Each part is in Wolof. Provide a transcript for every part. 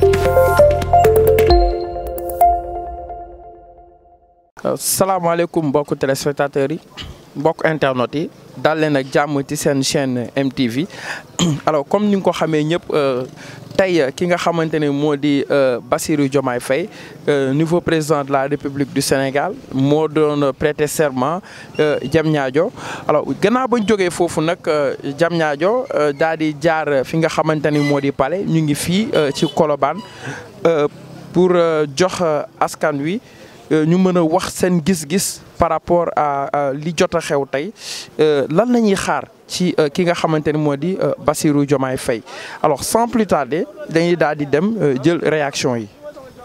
salaamaaleykum mbokk téléspectateurs yi mbokk internautes yi daal leen ak jàmm ci seen chaîne MTV alors comme ni nga ko xamee ñëpp tey ki nga xamante ne moo di Bassirou Diomaye Faye nouveau président de la République du Sénégal moo doon prêter serment Diamniadio alors gannaaw bañ jógee foofu nag Diamniadio daal di jaar fi nga xamante ni moo di palais ñu ngi fii ci Colobane pour jox askan wi. ñu mën a wax seen gis-gis par rapport à li jot a xew tey lan la ñuy xaar ci ki nga xamante ni moo di Bassirou Diomaye Faye alors sans plus tarder dañuy daal di dem jël réaction yi.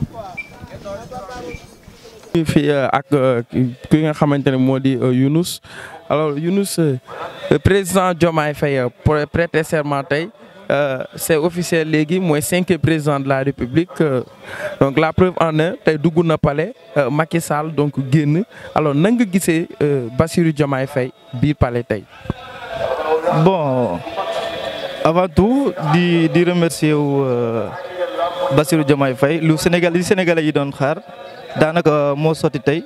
fii ak ki nga xamante ne moo di Younous alors Younous président Diomaye Faye prêter serment tey. Euh, c'est officiel léegi mooy cinquième président de la République euh, donc la preuve en est tey dugg na palais euh, Macky Sall donc génn alors nan nga gisee Bassirou Diomaye Faye biir palais tey. bon avant tout di di remercier wu Bassirou Diomaye Faye lu Sénégal li Sénégalais yi doon xaar daanaka moo sotti tey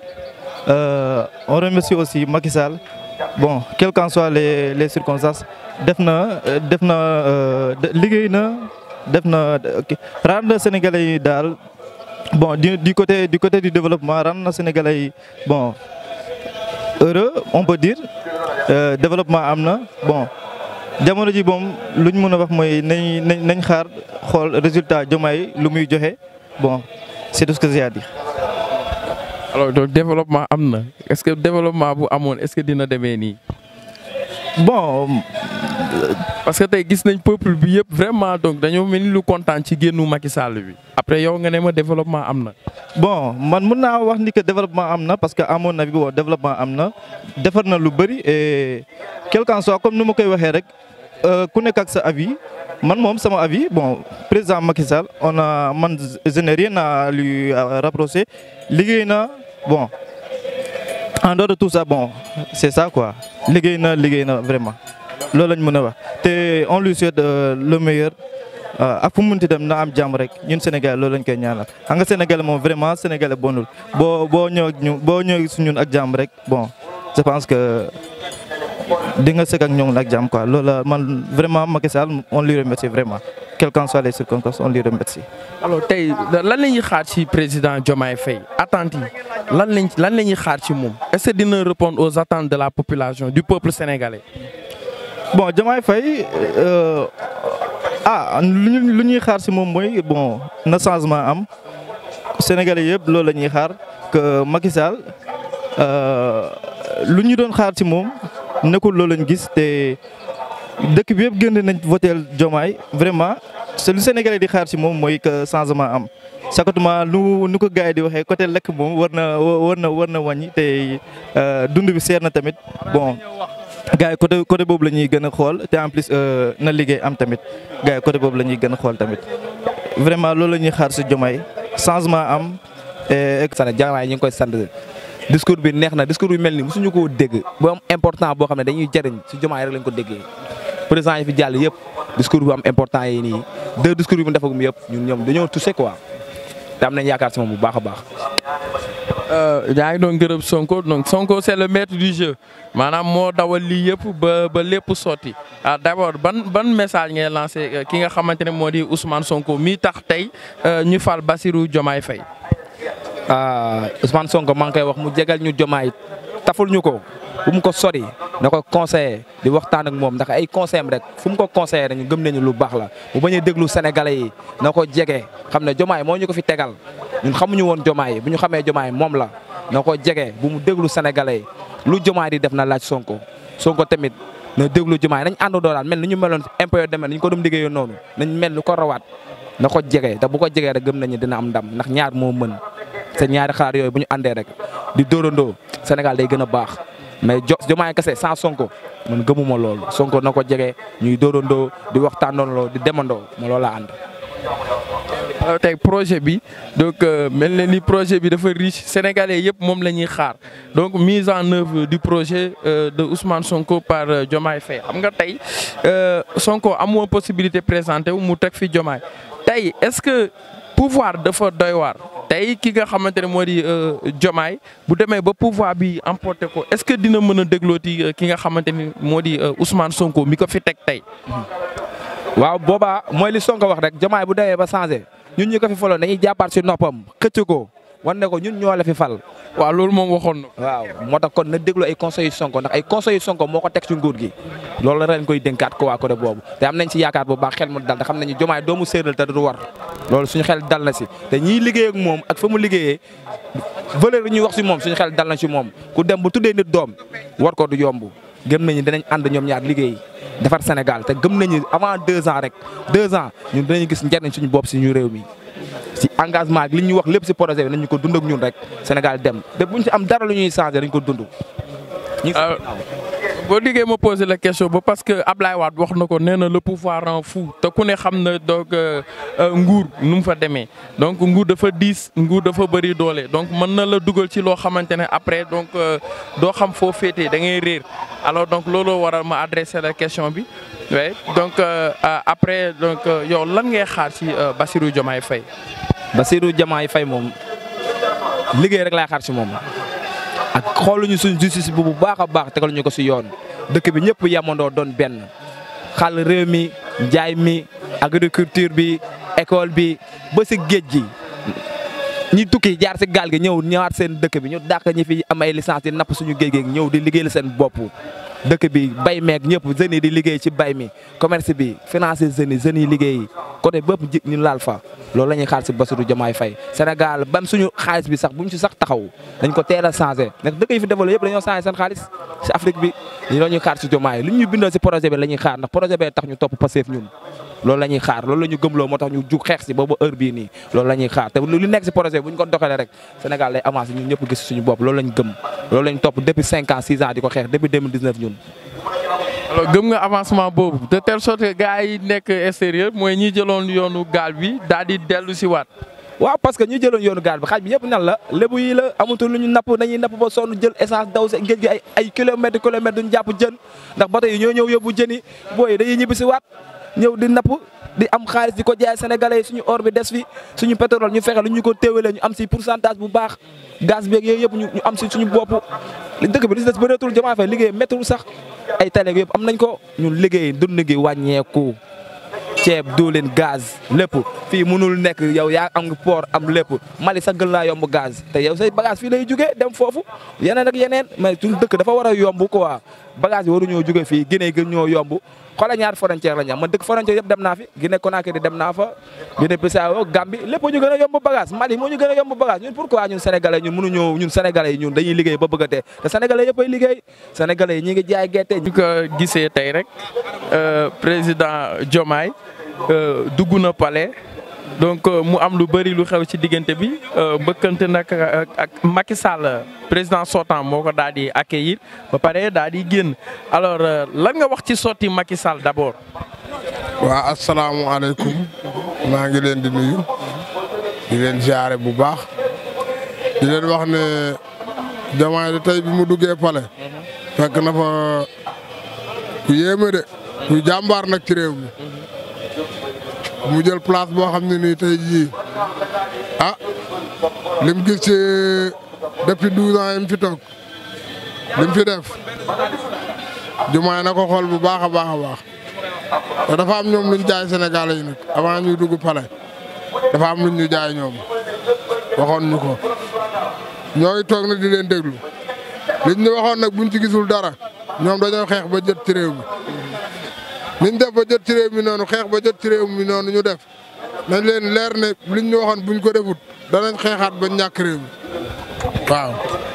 on remercie aussi Macky Sall bon quelles qu'en soient les les circonstances. def na def na liggéey na def na rendre Sénégalais yi daal bon du du côté du côté du développement rendre na Sénégalais yi bon heureux on peut dire développement am na bon jamono ji moom lu ñu mën a wax mooy nañ nañ nañ xaar xool résultat Diomaye lu muy joxe bon c'est tout ce que j'ai à dire. alors donc développement am na est-ce que développement bu amoon est-ce que dina demee nii. bon. parce que tey gis nañ peuple bi yëpp vraiment donc dañoo mel ni lu kontaan ci génnu Macky Sall bi après yow nga ne ma développement am na. bon man mun naa wax ni que développement am na parce que à mon avis bon développement am na defar na lu bëri et quel qu'en soit comme ni ma koy waxee rek ku nekk ak sa avis man moom sama avis bon président Macky Sall on a man je n'ai rien à lui rapprocher liggéey na bon en dehors de tout ça bon c'est ça quoi liggéey na liggéey na vraiment. loolu lañ mën a wax te on lui souhaite le meilleur ak fu mu munti dem na am jàmm rek ñun Sénégal loolu lañ koy ñaanal xam nga Sénégal moom vraiment Sénégal bonul boo boo ñëw ak ñu boo ñëw su ñun ak jàmm rek bon je pense que di nga sëkk ak ñoom ak jàmm quoi loolu la man vraiment Macky Sall on lui remercie vraiment quelles qu'en soient les circonstances on lui remercie. alors tey lan la ñuy xaar ci président Diomaye Faye attentes yi lan lañ lan la ñuy xaar ci moom est-ce que dina répondre aux attentes de la population du peuple sénégalais. bon Diomaye Faye ah lu ñuy xaar si moom mooy bon na changement am Sénégalais yëpp loolu la ñuy xaar que Macky Sall lu ñu doon xaar si moom nekkul loolu lañ gis te dëkk bi yëpp génn nañ voteel Diomaye vraiment c'est lu Sénégalais di xaar si moom mooy que changement am sakatuma lu nu ko gars yi di waxee côté lekk moom war na war na war na wàññi te dund bi seer na tamit bon. gars yi côté côté boobu la ñuy gën a xool te en plus na liggéey am tamit gars yi côté boobu la ñuy gën a xool tamit vraiment loolu la ñuy xaar si Diomaye changement am. sant Diomaye ñu ngi koy sant discours bi neex na discours bi mel ni mosuñu koo dégg bu am important boo xam ne dañuy jëriñ si Diomaye rek lañ ko déggee. président yi fi jàll yëpp discours bu am important yi nii deux discours yi mu defagum yëpp ñun ñoom dañoo touché quoi te am nañ yaakaar si moom bu baax a baax. yaa ngi doon gërëm Sonko donc Sonko c'est le maître du jeu maanaam moo dawal lii yëpp ba ba lépp sotti ah d'abord ban ban message ngay lancé ki nga xamante ne moo di Ousmane Sonko mi tax tey ñu fal Bassirou Diomaye Faye. Ousmane Sonko maa ngi koy wax mu jegal ñu Diomaye taful ñu ko bu mu ko sori na ko conseiller di waxtaan ak moom ndax ay conseil am rek fu mu ko conseiller rek ñu gëm nañu lu baax la bu bañ a déglu sénégalais yi na ko jege xam ne Diomaye moo ñu ko fi tegal. ñun xamuñu woon Diomaye bu ñu xamee Diomaye moom la na ko jege bu mu déglu sénégalais yi lu Diomaye di def na laaj Sonko Sonko tamit na déglu Diomaye nañ àndandoo daal mel ni ñu meloon impôt yoo demee ni ñu ko doon liggéeyoo noonu nañ mel ni ko rawaat na ko jege te bu ko jegee rek gëm nañu dina am ndam ndax ñaar moo mën te ñaari xalaat yooyu bu ñu àndee rek di dóorandoo Sénégal day gën a baax mais jo Diomaye kese sans Sonko man gëmuma loolu Sonko na ko jege ñuy dóorandoo di waxtaanandoo di demandoo ma loolu la ànd. alors tey projet bi donc mel na ni projet bi dafa riche sénégalais yëpp moom la ñuy xaar donc mise en œuvre du projet de Ousmane Sonko par Diomaye Faye xam nga tey Sonko amoo possibilité présenté wu mu teg fi Diomaye tey est-ce que pouvoir dafa doy waar tey ki nga xamante ne moo di Diomaye bu demee ba pouvoir bi emporté ko est-ce que dina mën a déglooti ki nga xamante ni moo di Ousmane Sonko mi ko fi teg tey. waaw boobaa mooy li Sonko wax rek Diomaye bu demee ba changé ñun ñu ko fi faloon dañuy jàppaat si noppam xëcc ko wan ne ko ñun ñoo la fi fal. waaw loolu moom waxoon na. waaw moo tax kon na déglu ay conseils yu Sonko ndax ay conseils yu Sonko moo ko teg ci nguur gi loolu la ren koy dénkaat ko waa côté boobu te am nañ ci yaakaar bu baax xel mu dal te xam nañu Diomaye doomu séeréer te du war loolu suñu xel dal na si te ñiy liggéey ak moom ak fa mu liggéeyee valeur yi ñuy wax si moom suñu xel dal na si moom ku dem bu tuddee nit doom war ko du yomb gëm nañu dinañ ànd ñoom ñaar liggéey defar Sénégal te gëm nañu avant deux ans rek deux ans ñun dinañu gis njariñ suñu bopp suñu réew mi si engagement li ñu wax lépp si projet bi nañu ko dund ak ñun rek Sénégal dem te buñ si am dara lu ñuy changé dañ ko dund. boo diggee ma posé la question ba parce que Ablaye Wade wax na ko nee na le pouvoir rend fou te ku ne xam na donc nguur nu mu fa demee donc nguur dafa diis nguur dafa bëri doole donc mën na la dugal ci loo xamante ne après donc doo xam foo féetee da ngay réer alors donc looloo waral ma adressé la question bi oui donc après donc yow lan ngay xaar ci Bassirou Diomaye Faye. Bassirou Diomaye Faye moom liggéey rek laay xaar ci moom. ak xooluñu suñ justice bu bu baax a baax tegal ñu ko si yoon dëkk bi ñëpp yamandoo doon benn xàll réew mi njaay mi agriculture bi école bi ba si géej gi ñi tukki jaar si gaal gi ñëw ñëwaat seen dëkk bi ñu dàq ñi fi am ay licence di napp suñu géej gi ñëw di liggéeyal seen bopp dëkk bi bay meeg ñëpp jeunes yi di liggéey ci bay mi commerce bi financer jeunes yi jeunes yi liggéey côté bépp ji ñu laal fa loolu la ñuy xaar si Bassirou Diomaye Faye Sénégal bam suñu xaalis bi sax bu mu si sax taxaw dañ ko teel a changé ndax dëkk yi fi développé yëpp dañoo changé seen xaalis si Afrique bi ñu la ñuy xaar si Diomaye lu ñu bindoo si projet bi la ñuy xaar ndax projet bee tax ñu topp Pastef ñun loolu la ñuy xaar loolu la ñu gëmloo moo tax ñu jug xeex si boobu heure bii nii loolu la ñuy xaar te lu nekk si projet bi bu ñu ko doxalee rek Sénégal lay avancé ñun ñëpp gis suñu bopp loolu lañ gëm loolu lañ topp depuis 5 ans 6 ans di ko xeex depuis 2019 ñun alors gëm nga avancement boobu de telle sorte que gars yi nekk extérieur mooy ñi jëloon yoonu gaal bi daal di dellu si waat. waaw parce que ñu jëloon yoonu gaal bi xaaj bi yëpp nan la lébu yi la amatul lu ñu napp dañuy napp ba sonn jël essence daw sa géej gi ay ay kilomètres kilomètres duñ jàpp jën ndax bato yi ñoo ñëw yóbbu jën yi booy dañuy ñibbi si waat ñëw di napp di am xaalis di ko jaay sénégalais yi suñu or bi des fi suñu pétrole ñu fexe lu ñu ko téewalee ñu am si pourcentage bu baax gaz beeg yooyu yëpp ñu am si suñu bopp dëkk bi li si des bëreetul Diomaye Faye liggéey méttiwul sax ay tale yëpp am nañ ko ñun liggéey dund gi wàññeeku ceeb diwlin gaz lépp fii mënul nekk yow yaa am nga port am lépp Mali sax gën laa yomb gaz te yow say bagage fii lay jugee dem foofu yeneen ak yeneen mais suñu dëkk dafa war a yomb quoi bagage yi waruñoo jugee fii Guinée gën ñoo yomb xoolal ñaar frontière la ñu am man dëkk frontière yëpp dem naa fi Guinée Conakry dem naa fa Guinée Bissau Gambie lépp ñu gën a yomb bagage Mali moo ñu gën a yomb bagage ñun pourquoi ñun sénégalais ñun mënuñoo ñun sénégalais yi ñun dañuy liggéey ba bëgg a tee te sénégalais yëpp ay liggéey sénégalais yi ñi ngi jaay gerte ñu ko gisee tey rek président Diomaye dugg na palais donc mu am lu bëri lu xew ci diggante bi mbëkkante nag ak Macky Sall président sortant moo ko daal di accueillir ba pare daal di génn alors lan nga wax ci sotti Macky Sall d'abord. waa asalaamualeykum maa ngi leen di nuyu di leen jaare bu baax di leen wax ne Diomaye de tey bi mu duggee palais fekk na fa ku yéeme de ku jàmbaar nag ci réew mi. mu jël place boo xam ne nii tey jii ah lim gis ci depuis douze ans yim fi toog lim fi def Diomaye na ko xool bu baax a baax a baax te dafa am ñoom luñ jaay Sénégalais yi nag avant ñuy dugg palais dafa am luñ ñu jaay ñoom waxoon ñu ko ñooy toog na di leen déglu liñ ñu waxoon nag buñ ci gisul dara ñoom dañoo xeex ba jot ci réew mi niñ def ba jot ci réew mi noonu xeex ba jot ci réew mi noonu ñu def nañ leen leer ne liñ ñu waxoon buñ ko defut danañ xeexaat ba ñàkk réew mi waaw.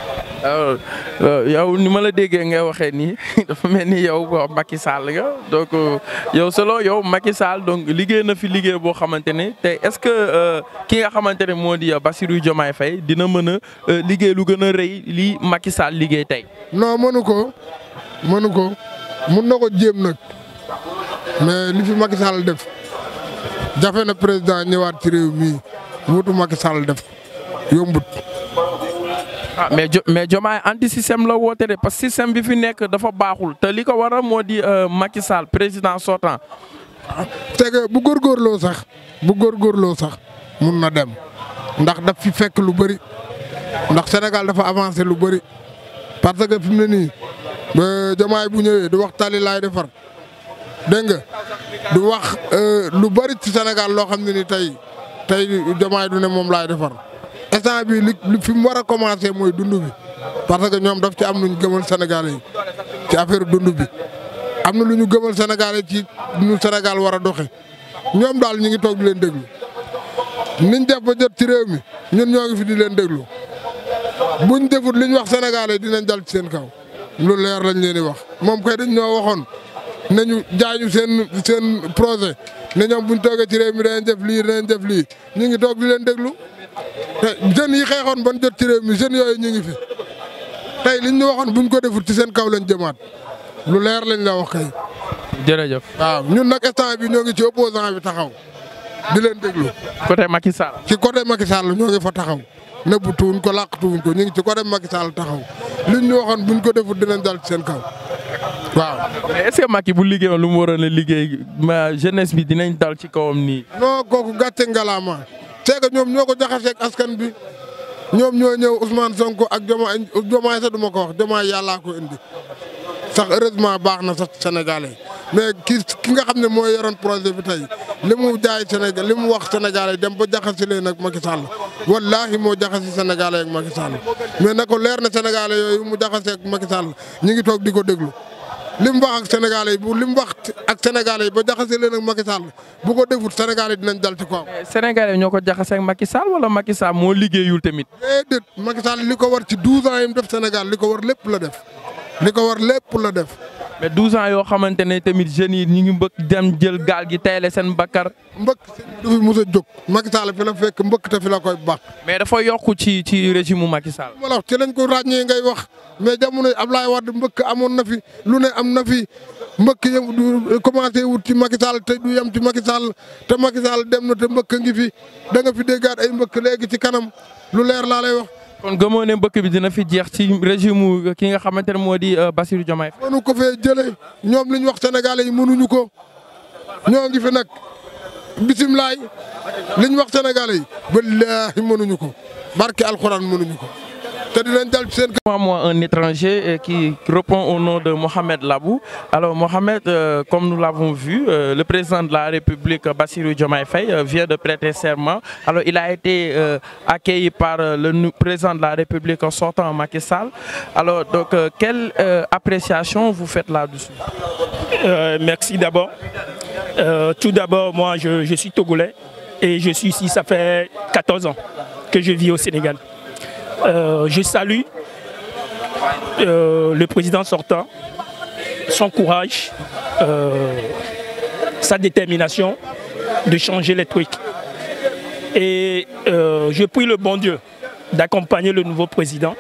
yow ni ma la déggee ngay waxee nii dafa mel ni yow Macky Sall nga donc yow selon yow Macky Sall donc liggéey na fi liggéey boo xamante ne te est-ce que ki nga xamante ne moo di Bassirou Diomaye Faye dina mën a liggéey lu gën a rëy lii Macky Sall liggéey tey. non mënu ko mënu ko mun na ko jéem nag. mais li fi Macky Sall def jafe na président ñëwaat ci réew mii wutu Macky Sall def yombut. ah mais jo mais Diomaye anti système la woote de parce que système bi fi nekk dafa baaxul te li ko waral moo di Macky Sall président sortant. te que bu góorgóorloo sax bu góorgóorloo sax mun na dem ndax daf fi fekk lu bëri ndax Sénégal dafa avancé lu bëri parce que fi mu ne nii ba jamaay bu ñëwee du wax tali laay defar dégg nga du wax lu bëri ci Sénégal loo xam ne ni tey tey jamaay du ne moom laay defar instant bi li fi mu war a commencé mooy dund bi parce que ñoom daf ci am lu ñu gëmal Sénégalais yi ci affaire dund bi am na lu ñu gëmal Sénégalais ci nu Sénégal war a doxe ñoom daal ñu ngi toog di leen déglu niñ def ba jot ci réew mi ñun ñoo ngi fi di leen déglu buñ defut liñ wax Sénégalais dinañ dal ci seen kaw lu leer lañ leen di wax moom kay dañ ñoo waxoon nañu jaañu seen seen projet ne ñoom buñ toogee ci réew mi danañ def lii danañ def lii ñu ngi toog di leen déglu te jeunes yi xeexoon ban jot ci réew mi jeunes yooyu ñu ngi fi tey liñ ñu waxoon buñ ko defut ci seen kaw lañ jëmaat lu leer lañ la wax kay. jërëjëf. waaw ñun nag instant bi ñoo ngi ci opposant bi taxaw di leen déglu. côté Macky Sall. ci côté Macky Sall ñoo ngi fa taxaw nëbbatuwuñ ko làqatuwuñ ko ñu ngi ci côté Macky Sall taxaw liñ ñu waxoon buñ ko defut dinañ dal ci seen kaw waaw. mais est-ce que Macky bu liggéeyoon lu mu waroon a liggéey ma jeunesse bi dinañ dal ci kawam nii. non kooku gàcce ngalaama c'est que ñoom ñoo ko jaxaseeg askan bi ñoom ñoo ñëw Ousmane Sonko ak Diomaye Diomaye sax du ma ko wax Diomaye yàllaa ko indi sax heureusement baax na sax Sénégalais mais ki ki nga xam ne mooy yoroon projet bi tey li mu jaay Sénégal li mu wax Sénégalais dem ba jaxase leen ak Macky Sall wallaahi moo jaxase Sénégalais ak Macky Sall mais na ko leer na Sénégalais yooyu mu jaxase ak Macky Sall ñu ngi toog di ko déglu. li mu wax ak Sénégalais yi bu li mu wax ak Sénégalais yi ba jaxase leen ak Macky Sall bu ko defut Sénégalais yi dinañ dal ci kawam. Sénégalais ñoo ko jaxase ak Macky Sall wala Macky Sall moo liggéeyul tamit. déedéet Macky Sall li ko war ci 12 ans yi mu def Sénégal li ko war lépp la def li ko war lépp la def. mais 12 ans yoo xamante ne tamit jeunes yi ñu ngi mbëkk dem jël gaal gi tayle seen bakkar. mbëkk du fi mos a jóg Macky Sall fi la fekk mbëkk te fi la koy baax. mais dafa yokku ci ci régime mu Macky Sall. ma la wax ci lañ ko ràññee ngay wax mais jamono Ablaye Wade mbëkk amoon na fi lu ne am na fi mbëkk yëm du commencé wut ci Macky Sall te du yem ci Macky Sall te Macky Sall dem na te mbëkk ngi fi da nga fi déggaat ay mbëkk léegi ci kanam lu leer laa lay wax. kon gëmoo ne mbëkk bi dina fi jeex ci régime ki nga xamante ne moo di Bassirou Diomaye. mënu ko fee jëlee ñoom li ñu wax sénégalais yi mënuñu ko ñoo ngi fi nag bisimilaay li ñu wax sénégalais yi wallaahi mënuñu ko barke alxuraan mënuñu ko te dinañ dal ci seen. moi un étranger qui répond au nom de Mohamed Labou alors Mohamed euh, comme nous l'avons vu euh, le président de la République Bassirou Diomaye Faye euh, vient de prêter serment alors il a été accueilli par le président de la République sortant Macky Sall alors donc quelle appréciation vous faites là-dessus merci d'abord tout d'abord moi je, je suis togolais et je suis ici ça fait 14 ans que je vis au Sénégal Euh, je salue euh, le président sortant, son courage, euh, sa détermination de changer les trucs. Et je prie le bon Dieu d'accompagner le nouveau président.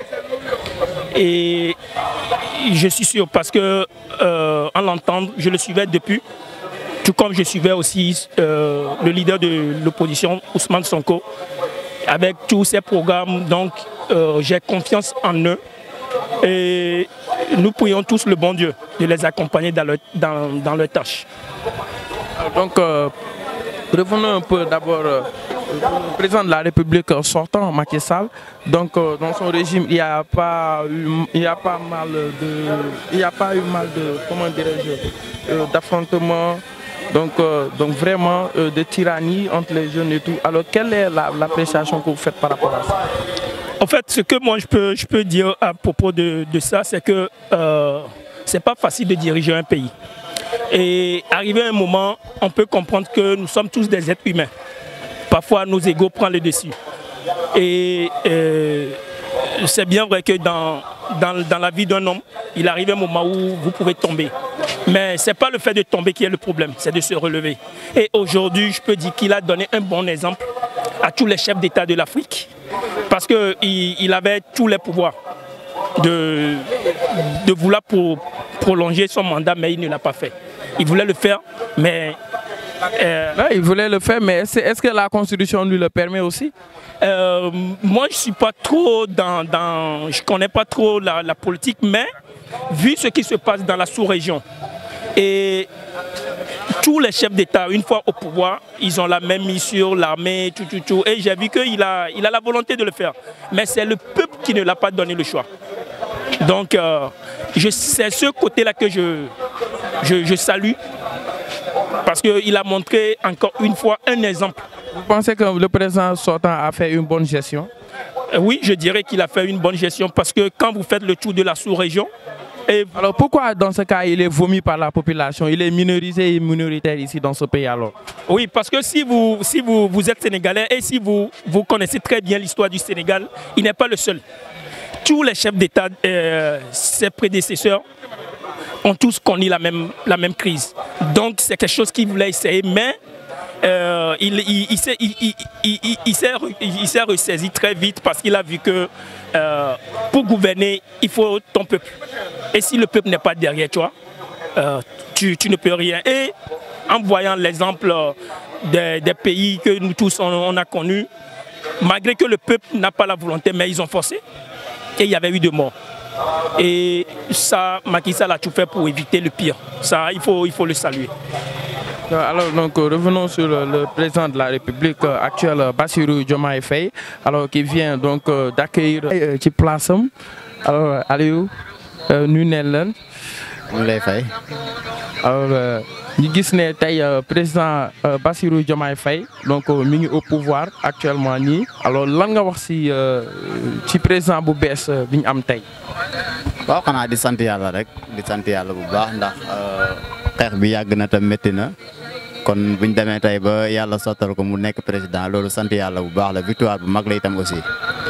Et je suis sûr parce que en l'entendre, je le suivais depuis, tout comme je suivais aussi le leader de l'opposition, Ousmane Sonko, avec tous ses programmes. Donc, euh, j'ai confiance en eux et nous prions tous le bon Dieu de les accompagner dans leur, dans, dans leur tâche. Donc, euh, revenons un peu d'abord euh, le président de la République sortant, Macky Sall. Donc, dans son régime, il n'y a pas eu, il y a pas mal de, il y a pas eu mal de, comment dirais-je, d'affrontements. Donc, donc vraiment de tyrannie entre les jeunes et tout. Alors, quelle est l'appréciation que vous faites par rapport à ça En fait, ce que moi je peux, je peux dire à propos de, de ça, c'est que euh, c'est pas facile de diriger un pays. Et arrivé à un moment, on peut comprendre que nous sommes tous des êtres humains. Parfois, nos égaux prennent le dessus. Et euh, c'est bien vrai que dans, dans, dans la vie d'un homme, il arrive un moment où vous pouvez tomber. Mais ce n'est pas le fait de tomber qui est le problème, c'est de se relever. Et aujourd'hui, je peux dire qu'il a donné un bon exemple à tous les chefs d'État de l'Afrique parce qu'il il avait tous les pouvoirs de, de vouloir pour prolonger son mandat, mais il ne l'a pas fait. Il voulait le faire, mais... Euh, non, il voulait le faire, mais est-ce est que la Constitution lui le permet aussi euh, Moi, je ne suis pas trop dans... dans je ne connais pas trop la, la, politique, mais vu ce qui se passe dans la sous-région, et tous les chefs d'État, une fois au pouvoir, ils ont la même mise sur l'armée, tout, tout, tout. Et j'ai vu qu'il a, il a la volonté de le faire. Mais c'est le peuple qui ne l'a pas donné le choix. Donc, euh, je- c'est ce côté-là que je, je, je salue. Parce qu'il a montré encore une fois un exemple. Vous pensez que le président sortant a fait une bonne gestion Euh, Oui, je dirais qu'il a fait une bonne gestion parce que quand vous faites le tour de la sous-région, et Alors pourquoi dans ce cas il est vomi par la population Il est minorisé et minoritaire ici dans ce pays alors Oui, parce que si vous, si vous, vous êtes sénégalais et si vous, vous connaissez très bien l'histoire du Sénégal, il n'est pas le seul. Tous les chefs d'État, euh, ses prédécesseurs, ont tous connu la même, la même crise. Donc c'est quelque chose qu'il voulait essayer, mais euh, il, il, il s'est il, il- il- il- il s'est re- il s'est ressaisi très vite parce qu'il a vu que euh, pour gouverner, il faut ton peuple. Et si le peuple n'est pas derrière toi, euh, tu, tu ne peux rien. Et en voyant l'exemple euh, des, des pays que nous tous on, on a connus, malgré que le peuple n'a pas la volonté, mais ils ont forcé, et il y avait eu de morts. Et ça, Macky Sall a tout fait pour éviter le pire. Ça, il faut, il faut le saluer. Euh, Alors donc euh, revenons sur le, le président de la République euh, actuel euh, Bassirou Diomaye Faye alors qui vient donc euh, d'accueillir euh, ci place am alors Aliou euh, nuyu neen leen ñu lay fay alors euh, ñu gis ne tey euh, président euh, Bassirou Diomaye Faye donc euh, mi ngi au pouvoir actuellement nii alors lan nga wax ci euh, ci président bu bees euh, bi ñu am tey. waaw xanaa di sant yàlla rek di sant yàlla bu baax ndax euh, xeex bi yàgg na tam métti na kon buñ demee tey ba yàlla sottal ko mu nekk président loolu sant yàlla bu baax la victoire bu mag la itam aussi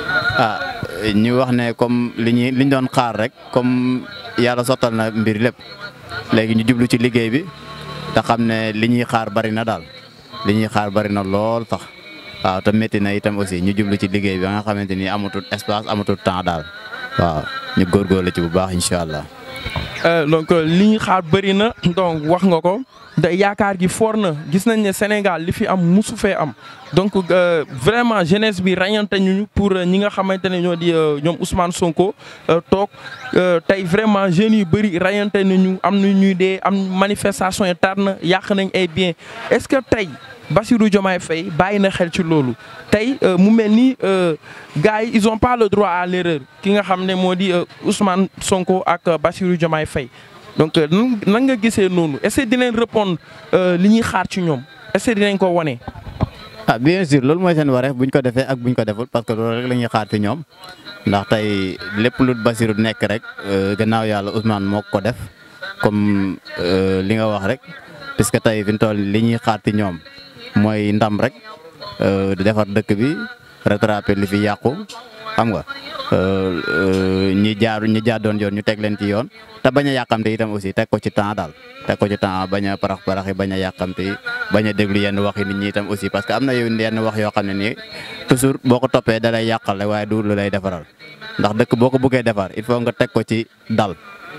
ah ñu wax ne comme li ñuy li ñu doon xaar rek comme yàlla sottal na mbir lépp léegi ñu jublu ci liggéey bi te xam ne li ñuy xaar bari na daal li ñuy xaar bari na lool sax waaw te métti na itam aussi ñu jublu ci liggéey bi ba nga xamante ni amatul espace amatul temps daal waaw ñu góorgóorlu ci bu baax incha allah. Euh, donc euh, li ñu xaar bëri na donc wax nga ko da yaakaar gi foor na gis nañ ne Sénégal li fi am musu fee am donc euh, vraiment jeunesse bi ràññante ñu pour euh, ñi nga xamante ne ñoo di euh, ñoom Ousmane Sonko euh, toog euh, tey vraiment jeunes yu bëri ràññante nañu am na ñuy dee am manifestation yi tar na yàq nañ ay bien est-ce que tey Bassirou Diomaye Faye bàyyi na xel ci loolu tey euh, mu mel ni euh, gars yi ils ont pas le droit à l'erreur ki nga xam ne moo di euh, Ousmane Sonko ak euh, Bassirou Diomaye Faye donc euh, nan nan nga gisee noonu est-ce que dinañ répondre euh, li ñuy xaar ci ñoom est-ce que dinañ ko wane. ah bien sûr loolu mooy seen wareef buñ ko defee ak buñ ko deful parce que loolu rek la ñuy xaar ci ñoom ndax tey lépp lu Bassirou nekk rek euh, gannaaw yàlla Ousmane moo ko def comme euh, li nga wax rek puisque tey fi mu toll li ñuy xaar ci ñoom mooy ndam rek euh, di defar dëkk bi rattraper li fi yàqu xam nga euh, euh, ñi jaar ñi jaadoon yoon ñu teg leen ci yoon te bañ a yàqamte itam aussi teg ko ci temps daal teg ko ci temps bañ a parax paraxi bañ a yàqamte bañ a déglu yenn wax yi nit ñi itam aussi parce que am na yow yenn wax yoo xam ne nii toujours boo ko toppee da lay yàqal rek waaye du lu lay defaral ndax dëkk boo ko bëggee defar il faut nga teg ko ci dal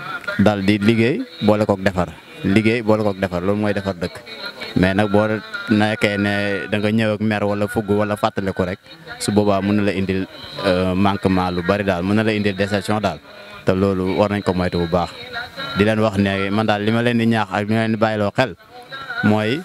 dal di liggéey boole kook defar liggéey boole kook defar loolu mooy defar dëkk mais nag boo nekkee ne da nga ñëw ak mer wala fugg wala fàttali ko rek su boobaa mën na la indil euh, manquement lu bari daal mën na la indil déception daal te loolu war nañ ko moytu bu baax di leen wax ne man daal li ma leen di ñaax ak li ma leen di bàyyiloo xel mooy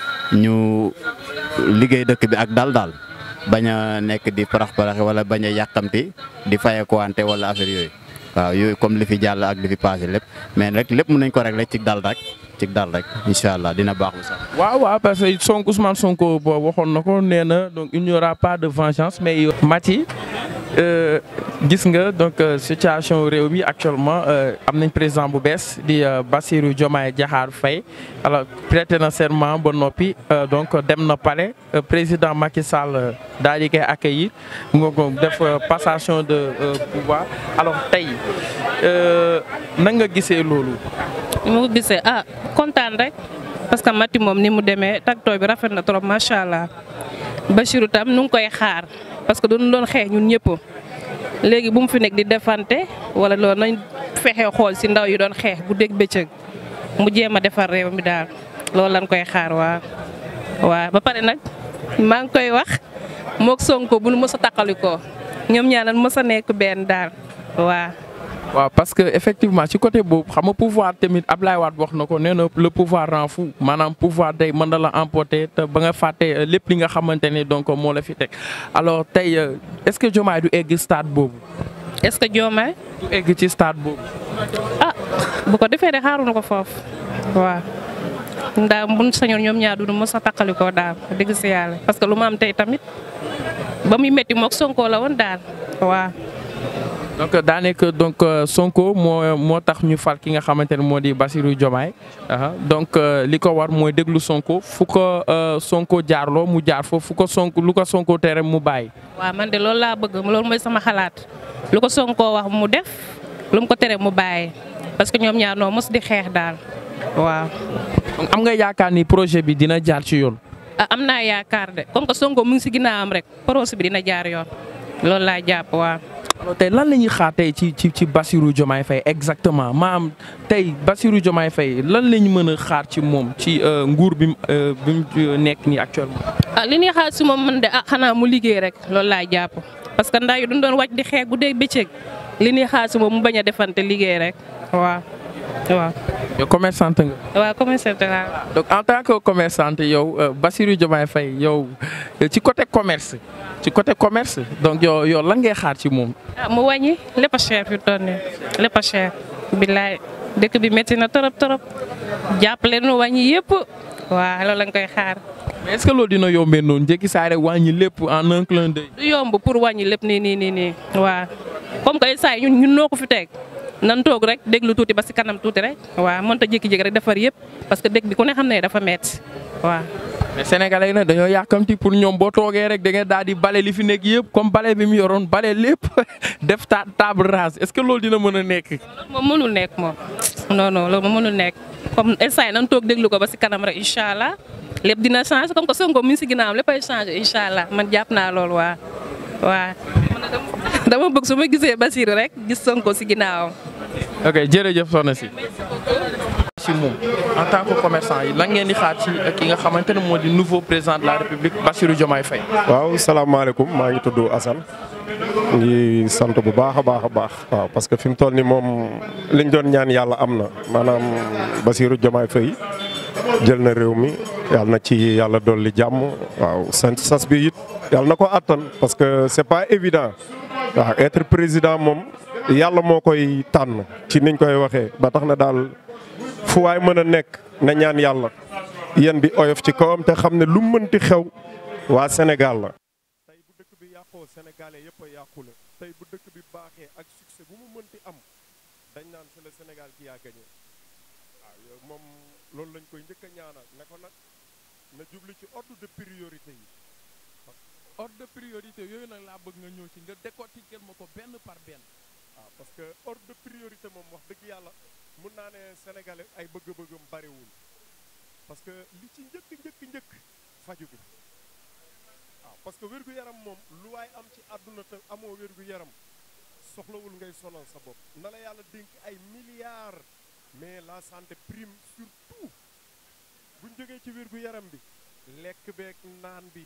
ñu liggéey dëkk bi ak dal daal bañ a nekk di parax paraxi wala bañ a yàkkamti di fayeekuwante wala affaire yooyu waaw yooyu comme li fi jàll ak li fi passé lépp mais rek lépp mën nañ ko régler ci dal rek ci dal rek incha allah dina baax bu sax. waaw waaw parce que Sonko Ousmane Sonko boo waxoon na ko nee na donc il n'y aura pas de vengeance mais Mati euh, gis nga donc euh, situation réew mi actuellement euh, am nañ président bu bees di euh, Bassirou Diomaye Diakhar Faye alors prêté na serment ba noppi euh, donc dem na palais euh, président Macky Sall euh, daal di koy accueillir nga ko def euh, passation de euh, pouvoir alors tey euh, nan nga gisee loolu. ni ma ko gisee ah kontaan rek parce que Mati moom ni mu demee tagtoo bi rafet na trop macha allah Bachirou tam nu ngi koy xaar parce que duñu doon xeex ñun ñëpp léegi bu mu fi nekk di defante wala loolu nañ fexe xool si ndaw yi doon xeex bu dégg bëccëg mu jéem a defar réew mi daal loolu lañ koy xaar waa waa ba pare nag maa ngi koy wax mook Sonko bu nu mës a taqalikoo ñoom ñaar nañ mës a nekk benn daal waa waaw parce que effectivement ci côté boobu xam nga pouvoir tamit Ablaye Wade wax na ko nee na le pouvoir rend fou maanaam pouvoir day mën na la emporter te ba nga fàtte lépp li nga xamante ne donc moo la fi teg alors tey est-ce que Diomaye du egg stade boobu. est-ce que Diomaye. du egg ci stade boobu. ah bu ko defee de xaaruñu ko foofu waaw. ndax buñ sañoon ñoom ñaar du mos a takkali ko daal dëgg si yàlla parce que lu ma am tey tamit ba muy métti moog Sonko la woon daal waaw. donc daa nekk donc Sonko moo moo tax ñu fal ki nga xamante ne moo di Bassirou Diomaye donc li ko war mooy déglu Sonko fu ko Sonko jaarloo mu jaar foofu fu ko Sonko lu ko Sonko tere mu bàyyi. waaw man de loolu laa bëgg loolu mooy sama xalaat lu ko Sonko wax mu def lu mu ko tere mu bàyyi parce que ñoom ñaar noo mos di xeex daal waaw. am nga yaakaar ni projet bi dina jaar ci yoon. ah am naa yaakaar de comme que Sonko mu ngi si ginnaawam rek projet bi dina jaar yoon loolu laa jàpp waaw. alors tey lan la ñuy xaar tey ci ci ci Bassirou Diomaye Faye exactement maam tey Bassirou Diomaye Faye lan la ñu mën a xaar ci moom ci nguur bi bi mu nekk nii actuellement. ah li ñuy xaar si moom man de ah xanaa mu liggéey rek loolu laa jàpp parce que ndax yu duñ doon wàcc di xeex guddeeg bëccëg li ñuy xaar si moom mu bañ a defante liggéey rek waaw waaw. yow commerçante nga. waaw commerçante laa. donc en tant que commerçante yow Bassirou Diomaye Faye yow ci côté commerce ci côté commerce donc yow yow lan ngay xaar ci moom. ah mu wàññi lépp a cher fi toll nii lépp a cher. billaay dëkk bi métti na torop torop jàppale nu wàññi yëpp waaw loolu lañ koy xaar. mais est-ce que loolu dina yombee noonu njëkki saa rek wàññi lépp en un clin d'œil. du yomb pour wàññi lépp nii nii nii nii waaw comme que saa ñun ñun noo ko fi teg. nan toog rek déglu tuuti ba si kanam tuuti rek waaw mënta jékki-jékki rek defar yëpp parce que dëkk bi ku ne xam ne dafa metti waaw. mais sénégalais yi nag dañoo yàkkamti pour ñoom boo toogee rek da ngeen daal di bale li fi nekk yëpp comme bale bi mu yoroon bale lépp def ta table rase est-ce que loolu dina mën a nekk. loolu moom mënul nekk moom non non loolu moom mënul nekk comme instant nan toog déglu ko ba si kanam rek incha allah lépp dina changer comme que Sonko mi ngi si ginnaawam léppay changer incha allah man jàpp naa loolu waa waa dama bëgg su ma gisee Bassirou rek gis Sonko si ginnaawam. ok jërëjëf soxna si. ci moom en tant que commerçant yi lan ngeen di xaar ci ki nga xamante ne moo di nouveau président de la république Bassirou Diomaye Faye. waaw salaamaaleykum maa ngi tudd Assane ngi sant bu baax a baax a baax waaw parce que fi mu toll nii moom liñ doon ñaan yàlla am na maanaam Bassirou Diomaye Faye jël na réew mi yàlla na ci yàlla dolli jàmm waaw sant sas bi it yàlla na ko attan parce que c'est pas évident waaw être président moom yàlla moo koy tànn ci niñ koy waxee ba tax na daal. fu waay mën a nekk na ñaan yàlla yéen bi oyof ci kawam te xam ne lu mënti xew waa Sénégal la. tey bu dëkk bi yàqoo sénégalais yëpp a yàqule tey bu dëkk bi baaxee ak succès bu mu mënti am dañ naan c'est le Sénégal qui a gagné waaw yow moom loolu lañ koy njëkk a ñaanal ne ko nag na jublu ci ordre de priorité yi. ordre de priorité yooyu nag laa bëgg nga ñëw ci nga décortiquer ma ko benn par benn. waaw parce que ordre de priorité moom wax dëgg yàlla. mun naa ne sénégalais ay bëgg-bëggam bariwul parce que li ci njëkk njëkk njëkk faju bi waaw parce que wér-gu-yaram moom lu waay am ci àdduna te amoo wér-gu-yaram soxlawul ngay sonal sa bopp na la yàlla dénk ay milliards mais la santé prime surtout buñ jógee ci wér-gu-yaram bi lekk beeg naan bi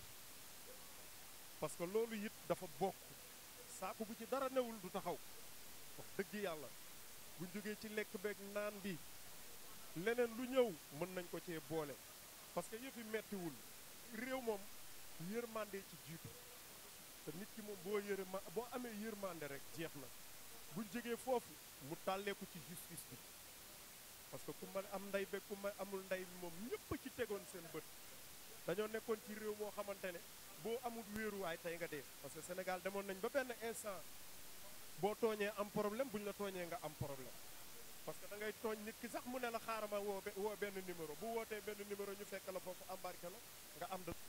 parce que loolu it dafa bokk saako bu ci dara newul du taxaw wax dëgg yàlla bu jógee ci lekk beeg naan bi leneen lu ñëw mën nañ ko cee boole parce que yëfi mettiwul réew moom yërmande ci jiitu te nit ki moom boo yërëma boo amee yërmande rek jeex na buñ jógee foofu mu tàlleeku ci justice bi parce que ku ma am ndey beeg ku ma amul ndey moom ñëpp ci tegoon seen bët dañoo nekkoon ci réew moo xamante ne boo amul wéeruwaay tey nga dee parce que Sénégal demoon nañ ba benn instant boo tooñee am problème buñ la tooñee nga am problème parce que da ngay tooñ nit ki sax mu ne la xaarama woo woo benn numéro bu wootee benn numéro ñu fekk la foofu embarqué la nga am da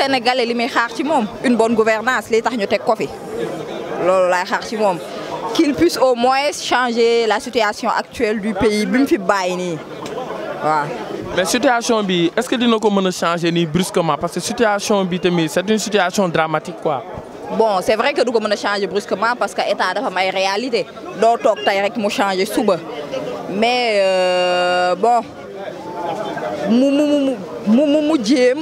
sénégalais li muy xaar ci moom une bonne gouvernance li tax ñu teg ko fi loolu laay xaar ci moom qu'il puisse au moins changer la situation actuelle du pays bi mu fi bàyyi nii waaw. mais situation bi est-ce que dina ko mën a changer nii brusquement parce que situation bi tamit c'est une situation dramatique quoi. bon c'est vrai que du ko mën a changer brusquement parce que état dafa am ay réalité doo toog tey rek mu changer suba mais euh, bon mu mu mu mu mu mu jéem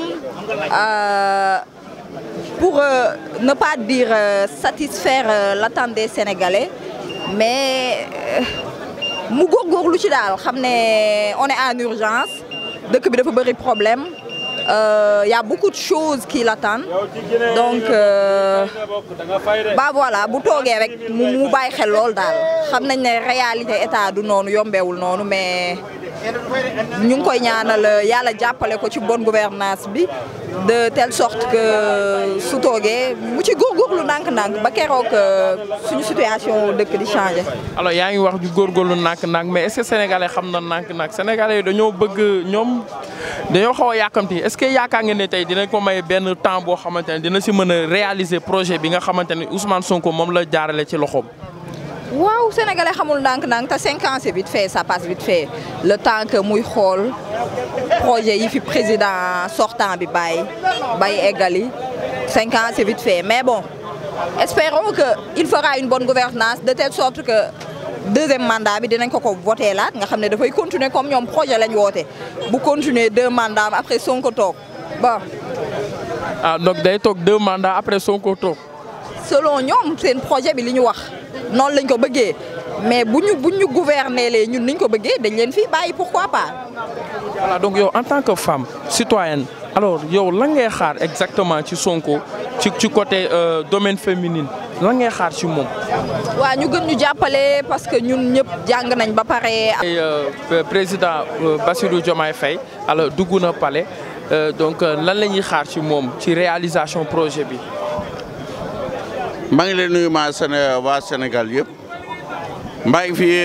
pour euh, ne pas dire euh, satisfaire l'attente des Sénégalais mais mu góorgóorlu ci daal xam ne on est en urgence dëkk bi dafa bëri problème. Euh, y a beaucoup de choses qui l'attendent donc euh, bah voilà bu toogee rek mu mu bàyyi xel lool daal xam nañ ne réalité état du noonu yombeewul noonu mais ñu ngi koy ñaanal yàlla jàppale ko ci bonne gouvernance bi de telle sorte que su toogee mu ci góorgóorlu ndànk-ndànk ba keroog suñu situation dëkk di changer. alors yaa ngi wax ju góorgóorlu ndànk-ndànk mais est-ce que sénégalais xam na ndànk-ndànk sénégalais yi dañoo bëgg ñoom dañoo xaw a yàkkamti est-ce que yaakaar ngeen ne tey dinañ ko may benn temps boo xamante ne dina si mën a réaliser projet bi nga xamante ne Ousmane Sonko moom la jaarale ci loxoom. waaw sénégalais xamul ndànk-ndànk te cinq ans c'est vite fait ça passe vite fait le temps que muy xool projet yi fi président sortant bi bàyyi bàyyi eggali cinq ans c'est vite fait mais bon espérons que il fera une bonne gouvernance de telle sorte que deuxième mandat bi dinañ ko ko voté laat nga xam ne dafay continuer comme ñoom projet lañ woote bu continuer deux mandats après Sonko toog bon. ah donc day toog deux mandats après Sonko toog. selon ñoom seen projet bi li ñu wax noonu lañ ko bëggee mais bu ñu bu ñu gouverner lee ñun niñ ko bëggee dañ leen fii bàyyi pourquoi pas. voilà donc yow en tant que femme citoyenne alors yow lan ngay xaar exactement ci Sonko ci ci côté domaine féminin lan ngay xaar ci moom. waaw ñu gën ñu jàppale parce que ñun ñëpp jàng nañ ba pare. président Bassirou Diomaye Faye alors dugg na palais donc lan la ñuy xaar ci moom ci réalisation projet bi. maa ngi leen nuyu maa Séné waa Sénégal yëpp maa ngi fi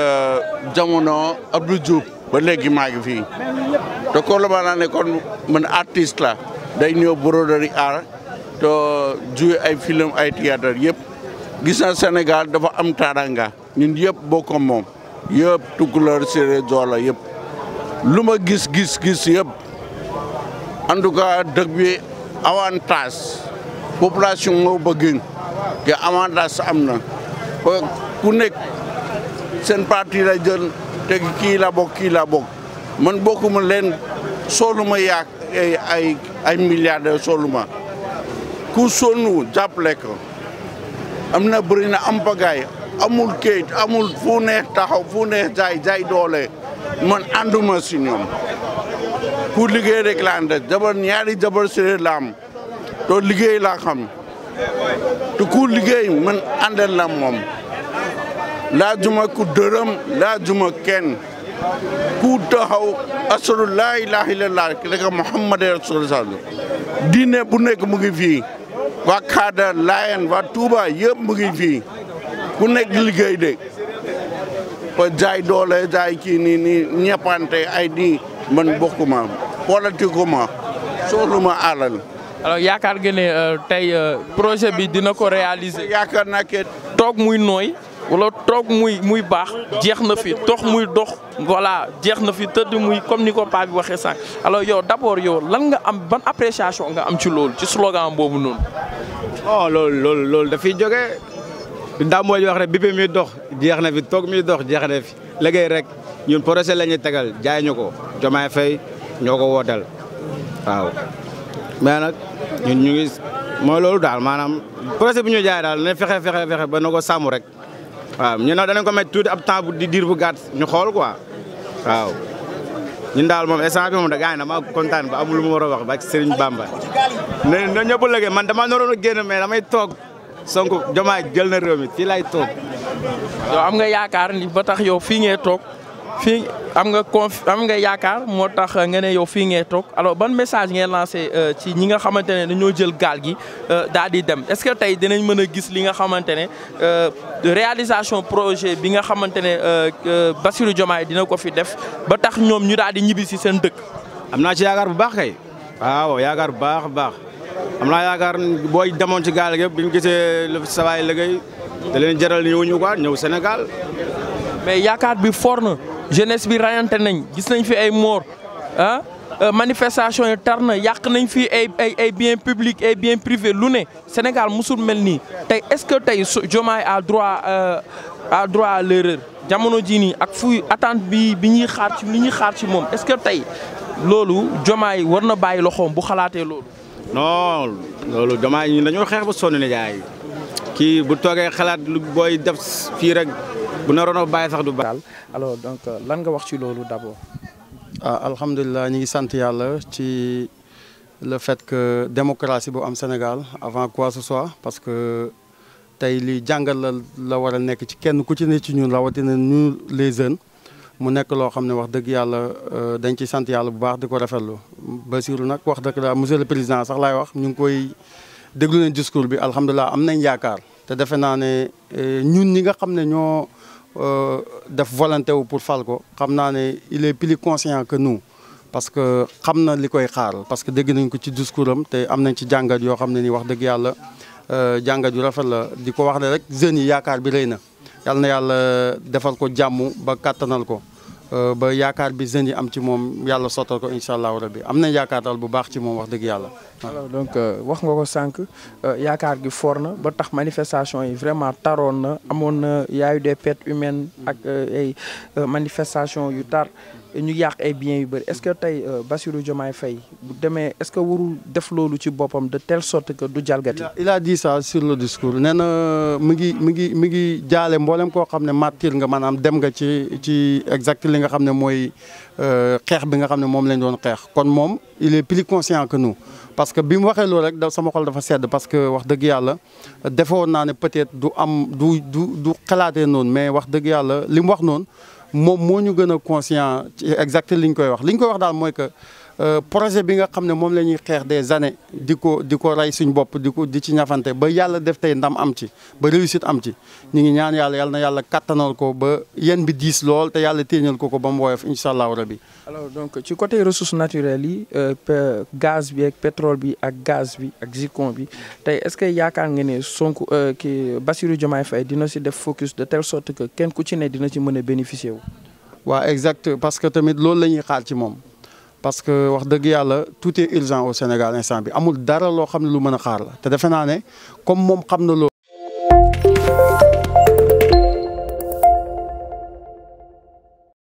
jamono Abdou Diouf ba léegi maa ngi fii te ko la ma naa ne kon man artiste la day ñëw broderie art te jouer ay film ay théâtre yëpp gis na Sénégal dafa am taranga ñun yëpp bokk moom yëpp Tukulóor Séeréer Joola yëpp lu ma gis gis gis yëpp en tout cas dëkk bi avantage population moo bëgg te avantage am na ku nekk seen parti la jël te kii la bokk kii la bokk man bokkuma leen sooluma yaak ay ay ay milliardaires sooluma ku sonnu jàppale ko am na bëri na am pagaay amul kayit amul fu neex taxaw fu neex jaay jaay doole man ànduma si ñoom ku liggéey rek laa ànd jabar ñaari jabar séeréer la am to liggéey laa xam te ku liggéey man àndal la moom laajuma ku dërëm laajuma kenn ku taxaw asadu laa ilaaha illallah rek Muhammad rasulullah diine bu nekk mu ngi fii waa Kaada Layen waa Touba yëpp mu ngi fii ku nekk liggéey de ko jaay doole jaay kii nii nii ñeppante ay di man bokkuma politiquement sooluma alal alors yaakaar nga ne tey projet bi dina ko réaliser. yaakaar naa ke toog muy nooy wala toog muy muy baax jeex na fi tox muy dox voilà jeex na fi tëdd muy comme ni ko paa bi waxee sànq alors yow d'abord yow lan nga am ban appréciation nga am ci loolu ci slogan boobu noonu. oh loolu loolu loolu dafiy jógee daa mooy wax rek bi muy dox jeex na fi toog muy dox jeex na fi liggéey rek ñun projet la ñuy tegal jaay ñu ko Diomaye Faye ñoo ko wooteel waaw. mais nag ñun ñu ngi mooy loolu daal maanaam projet bi ñu jaay daal ne fexe fexe fexe ba na ko sàmm rek waaw ñu nag danañ ko mettre tuuti ab temps bu di diir bu gàtt ñu xool quoi waaw. ñun daal moom instant bi moom da gaañ na ma kontaan ba amul lu ma war a wax ba ci Serigne Bamba. ne na ñëpp léegi man dama naroon a génn mais damay toog Sonko Diomaye jël na réew mi fii lay toog. yow am nga yaakaar ni ba tax yow fii ngee toog fii am nga conf am nga yaakaar moo tax nga ne yow fii ngee toog alors ban message ngeen lancé ci ñi nga xamante ne dañoo jël gaal gi daal di dem est-ce que tey dinañ mën a gis li nga xamante ne réalisation projet bi nga xamante ne Bassirou Diomaye dina ko fi def ba tax ñoom ñu daal di ñibbi si seen dëkk. am naa ci yaakaar bu baax kay waaw yaakaar bu baax a baax am naa yaakaar booy demoon ci gaal gi yëpp bi ñu gisee lu sawaay liggéey da leen jaral ñëw ñu quoi ñëw Sénégal. mais yaakaar bi fort na jeunesse bi rayante nañ gis nañ fi ay moor ah manifestation yi tar na yàq nañ fi ay ay ay biens publics ay biens privés lu ne Sénégal musul mel nii tey est-ce que tey Diomaye a droit a droit à l'erreur jamono jii nii ak fu attente bi bi ñuy xaar ci li ñuy xaar ci moom est-ce que tey loolu Diomaye war na bàyyi loxoom bu xalaatee loolu. non loolu Diomaye ñun dañoo xeex ba sonn ne jaay kii bu toogee xalaat lu booy def fii rek bu naroon a bàyyi sax du baax. alors donc lan nga wax ci loolu d'abord. ah alhamdulilah ñu ngi sant yàlla ci le fait que démocratie bu am Sénégal avant quoi ce soit parce que tey li jàngal la la war a nekk ci kenn ku ci ne ci ñun rawatina ñu les jeunes mu nekk loo xam ne wax dëgg yàlla dañ ci sant yàlla bu baax di ko rafetlu Bassirou nag wax dëgg la monsieur le président sax laay wax ñu ngi koy déglu nañ discours bi alhamdulilah am nañ yaakaar te defe naa ne ñun ñi nga xam ne ñoo. def volonté wu pour fal ko xam naa ne il est plus conscient que nous parce que xam na li koy xaar parce que dégg nañ ko ci discours am te am nañ ci jàngat yoo xam ne ni wax dëgg yàlla jàngat yu rafet la di ko wax ne rek jeunes yi yaakaar bi rëy na yal na yàlla defal ko jàmm ba kàttanal ko ba yaakaar bi jeunes yi am ci moom yàlla sottal ko incha allahu rabbi am nañ yaakaar daal bu baax ci moom wax dëgg yàlla. alors donc wax nga ko sànq yaakaar gi fort na ba tax manifestation yi vraiment taroon na amoon na yaayu des pertes humaines ak ay manifestation yu tar ñu yàq ay biens yu bëri est-ce que tey Bassirou Diomaye Faye bu demee est-ce que warul def loolu ci boppam de telle sorte que du jalgati. il a dit ça sur le discours nee na mi ngi mi ngi mi ngi jaale mboolem koo xam ne martyr nga maanaam dem nga ci ci exact li nga xam ne mooy xeex bi nga xam ne moom lañ doon xeex kon moom il est plus conscient que nous. parce que bi mu waxee loolu rek da sama xol dafa sedd parce que wax dëgg yàlla defoon naa ne peut-être du am du du du xalaatee noonu mais wax dëgg yàlla li mu wax noonu moom moo ñu gën a conscient ci exact li ñu koy wax li ñu koy wax daal mooy que projet bi nga xam ne moom la ñuy xeex des années di ko di ko rey suñ bopp di ko di ci ñafante ba yàlla def tey ndam am ci ba réussite am ci ñu ngi ñaan yàlla yàlla na yàlla kattanal ko ba yéen bi diis lool te yàlla téeñal ko ko ba mu woyof incha allahu rabi. alors donc ci côté ressources naturelles yi gaz bi ak pétrole bi ak gaz bi ak zircon bi tey est-ce que yaakaar nga ne Sonko ki Bassirou Diomaye Faye dina si def focus de telle sorte que kenn ku ci ne dina ci mën a bénéficier wu. waaw exact parce que tamit loolu la ñuy xaar ci moom. parce que wax dëgg yàlla tout est urgent au Sénégal instant bi amul dara loo xam ne lu mën a xaar la te defe naa ne comme moom xam na loolu